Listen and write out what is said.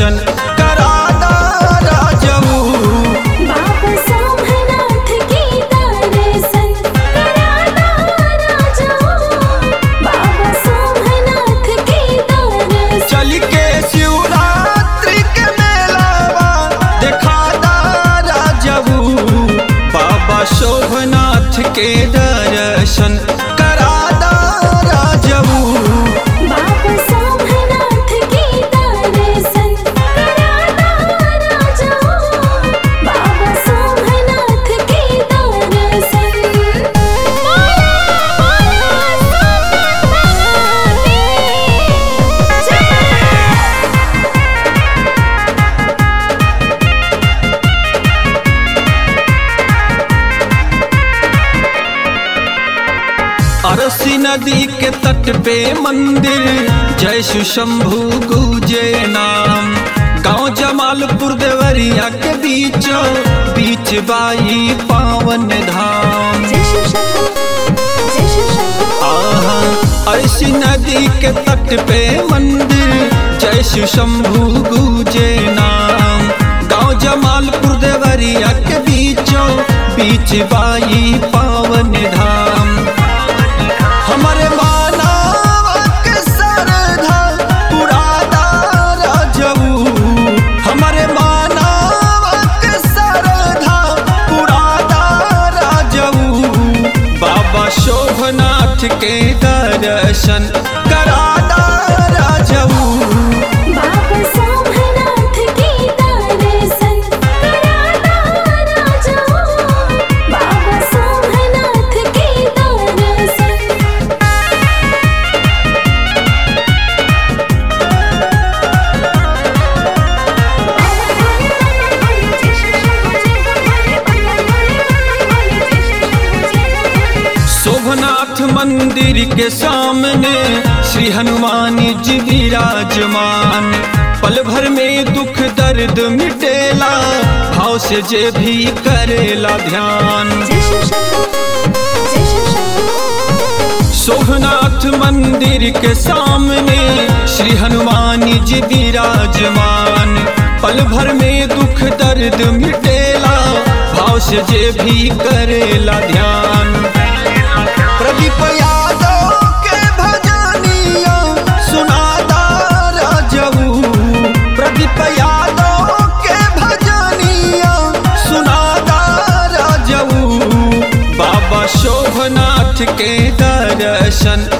दर्शन करादा राजऊ बाबा सोमनाथ की दर्शन कराना राजा बाबा सोमनाथ की दर्शन चल के शिवरात्रि के मेलावा देखादा राजऊ बाबा शोभनाथ के दर्शन करादा राजऊ बाबा सोमनाथ की दर्शन कराना राजा बाबा सोमनाथ की दर्शन अरसी नदी के तट पे मंदिर जय शिव शंभु गुजे नाम गांव जमालपुर देवरिया के बीच बीच बाई पावन धाम जय शिव शंभू जय शिव शंभू आहा अरसी नदी के तट पे मंदिर जय शिव शंभु गुजे नाम गांव जमालपुर देवरिया के बीचों बीच बाई पावन धाम हमारे मानव के सरधा पुरादा राजऊ हमारे मानव के सरधा पुरादा राजऊ बाबा शोभनाथ के दर्शन करादा राजऊ बाबा सोमनाथ की दर्शन कराना राजा बाबा सोमनाथ की दर्शन शोभनाथ मंदिर के सामने श्री हनुमान जी विराजमान पल भर में दुख दर्द मिटेला भाव से जे भी करेला ध्यान शोभनाथ मंदिर के सामने श्री हनुमान जी विराजमान पल भर में दुख दर्द मिटेला भाव से जे भी करेला ध्यान प्रदीप यादव के भजनिया सुनादा राजऊ प्रदीप यादव के भजनिया सुनादा राजऊ बाबा शोभनाथ के दर्शन